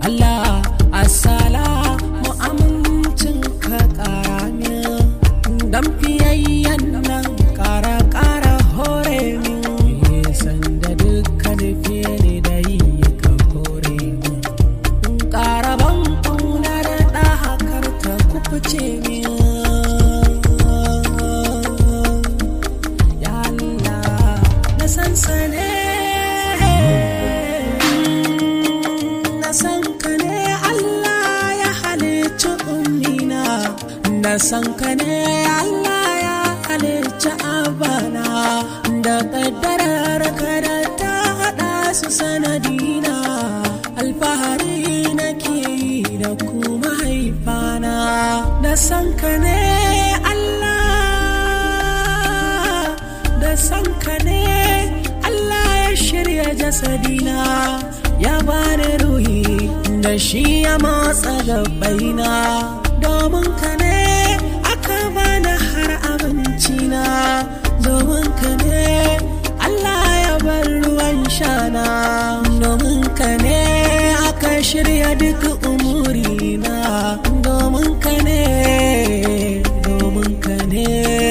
Allah assalamu amincin ka ƙara min dan fiyayyen nan ƙara ƙara hore min sanda dukkan fere da yi ka hore min ƙara ban ƙaunar da hakar ta kufuce min ya Allah na san sane na san ka ne Allah ya halicci ummina na san ka ne Allah ya halicci abana da kaddarar ka da ta haɗa su sanadina alfahari nake yi da kuma haifana na san ka ne Allah da san ka ne Allah ya shirya jasadina ya bani ruhi da shi ya matsa gabaina domin ka ne aka bani har abincina domin ka ne Allah ya bar ruwan shana domin ka ne aka shirya duk umurina domin ka ne domin ka ne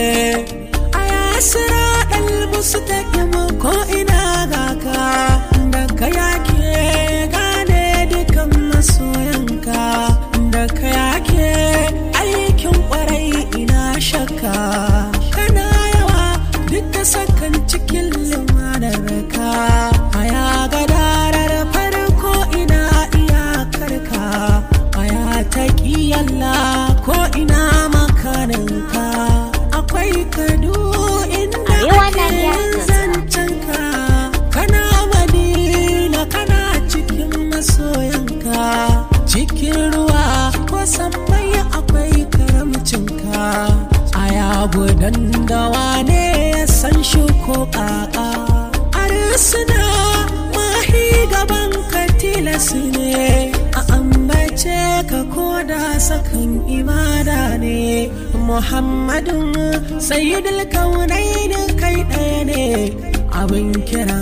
a yasira musu ta ko ina ga ka da ka yake gane dukan masoyanka da ka yake aikin kwarai ina shakka kana yawa duka sakan cikin limanar ka a ya gadarar farko ina iyakarka a ya taƙi Allah ko ina makaninka akwai kadu inda Arewa na ake gyara. zancenka kana madina kana cikin masoyanka cikin ruwa ko sammai akwai karamcinka a yago dandawa ne ya san shi ko ƙaƙa arsuna mahi gaban ka tilas ne a ambace ka koda sakan ibada ne muhammadun sayyidul kaunain kai ɗaya ne abin kira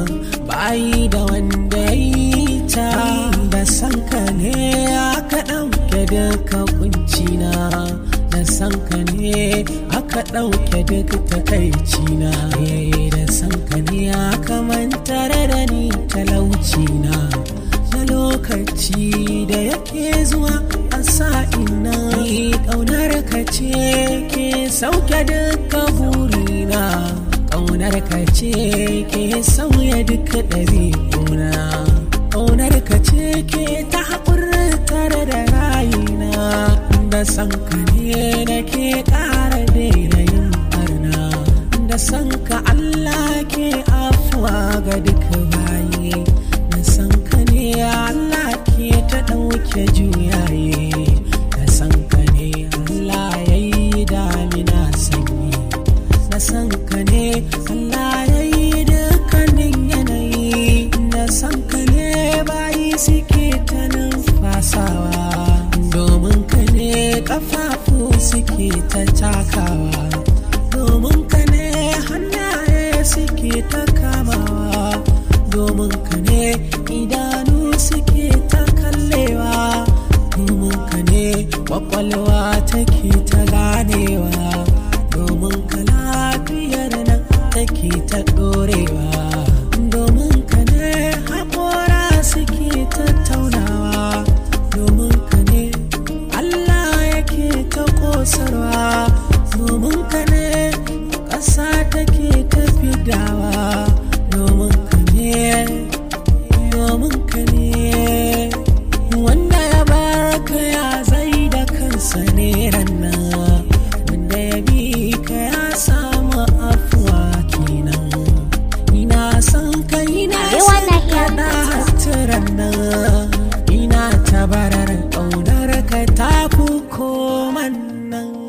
bayi da wanda ya yi ta da sanka ne aka ɗauke duka kuncina da sanka ne aka ɗauke duk takaicina Eh, da sanka ne aka mantar da ni talaucina na lokaci da yake zuwa a sa'ina ƙaunar ka ce ke sauke duka burina ƙaunar ka ce ke sauya duka ɗabi'una ƙaunar ka ce ke ta haƙurtar da rayina da san ka ne da ke ƙara daina yin barna da san ka Allah ke afuwa ga duka bayi da san ka ne Allah ke ta ɗauke juyaye da san ka ne Allah ya yi damina sanyi da san ka ne Allah ya yi dukkanin yanayi da san ka ne bayi suke ta numfasawa domin ka ne kafafu suke ta takawa domin ka ne hannaye suke ta kamawa domin ka ne idanu suke ta kallewa domin ka ne kwakwalwa take ta ganewa domin ka lafiyar nan take ta ɗorewa domin ka ne haƙora suke tattaunawa domin ka ne Allah yake ta ƙosarwa domin ka ne ƙasa take ta fidawa domin ka ne domin ka ne wanda ya barka ya zai da kansa ne rannan wanda ya bi ka ya samu afuwa kenan ina son ka ina Arewa son na ka iya da hatiran nan ina tabarar ƙaunar ka ta fi koman nan